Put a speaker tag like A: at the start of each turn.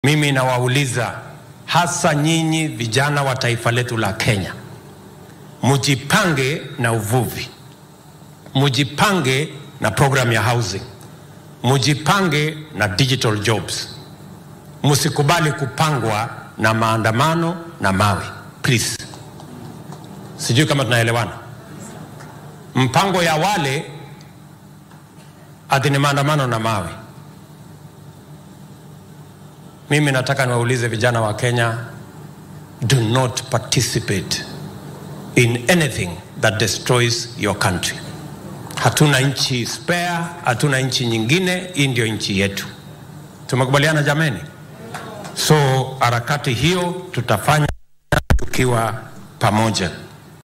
A: Mimi nawauliza hasa nyinyi vijana wa taifa letu la Kenya, mujipange na uvuvi, mujipange na program ya housing, mujipange na digital jobs. Msikubali kupangwa na maandamano na mawe please. Sijui kama tunaelewana. Mpango ya wale ati ni maandamano na mawe. Mimi nataka niwaulize vijana wa Kenya, do not participate in anything that destroys your country. Hatuna nchi spare, hatuna nchi nyingine, hii ndio nchi yetu. Tumekubaliana jameni? So harakati hiyo tutafanya tukiwa pamoja.